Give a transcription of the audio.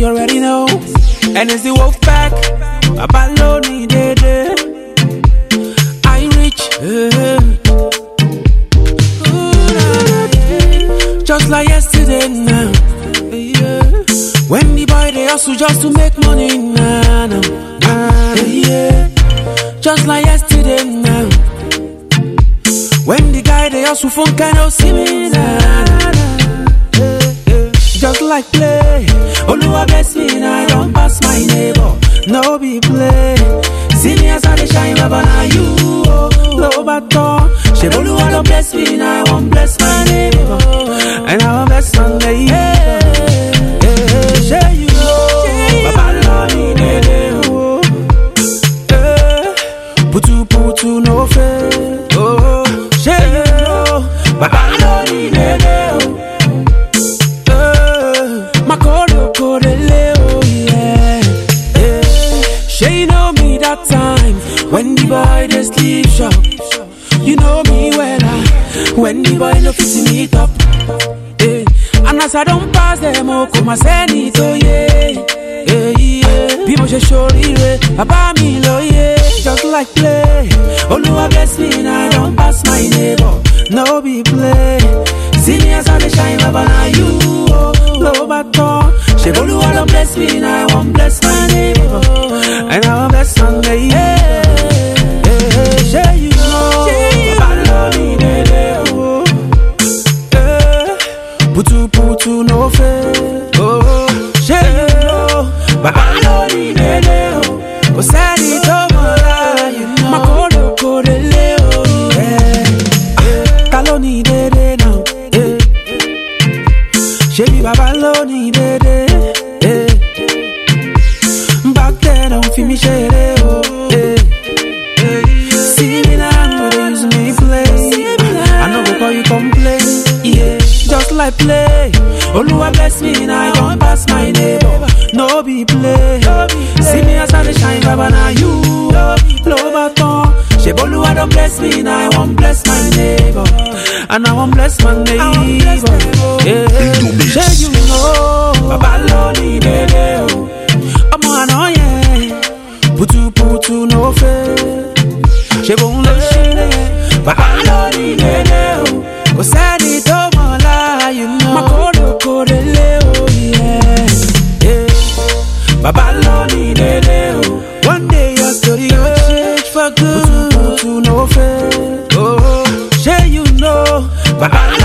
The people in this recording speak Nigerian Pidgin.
you already know. And it's the wolf pack. Abalone, day, day. I reach. eh. Ooh, nah, yeah. Just like yesterday now. Yeah. When the boy they hustle just to make money now. Nah, nah, yeah. Just like yesterday now. When the guy they hustle phone cannot see me now. Just like play. Oluwa bless me now. I don't pass my neighbor. No be play. See me as I dey shine, Baba now you. Oh, low baton. She Oluwa don't bless me now. I won't bless my neighbor. And I won't bless my neighbor. Yeah, yeah, you know. Baba love me, nene, oh. Eh, Putu putu no fair. Oh, she you know. Baba love me, nene, oh. Eh, Makolo kodele, oh yeah. Eh, She you know me that time when the boy dey sleep shop. You know me well, ah, when the boy no fit me top. Eh, And as I don't pass them, oh, come and send it, oh yeah. Yeah, yeah. Bí mo ṣe ṣoríire, bàbá mi lóye, just like play. Olúwa bless me now, I don't pass my neighbor, no be play. See me as I dey shine, bàbá na you, oh, ló bá tán. Ṣé Olúwa don bless me now, I wan bless my neighbor, and I wan bless my neighbor. Ṣé you know, bàbá lọ ní dédé, oh. Eh, Putu putu no fair. Oh, ṣé you know? Bàbá ló ní dédé o. Kò sẹ́ni tó mọ̀ láàyè náà. Má kó lè kó délé o. Yeah. Ta ló ní dédé náà? Eh. Ṣé bí bàbá ló ní dédé? Eh. Back then, don't fi mi ṣeré o. Eh. See me now, no dey use me play. I no go call you complain. Yeah, just like play. Oluwa bless me now, I don't pass my neighbor. No be play. See me as I dey shine, Baba na you. Blow baton. Ṣé Oluwa don bless me now, I wan bless my neighbor, and I wan bless my neighbor. Yeah, ṣé you know? Baba ló ní dédé o. Ọmọ àná yẹn, putuputu no fair ṣe bóun ló ṣe é bàbá lórí dédé o kò sẹ́ni tó mọ̀ láàyè náà má kó lóko délé o yeah. Yeah. bàbá lórí dédé o one day your story go change for good putu no fair oh ṣé you know bàbá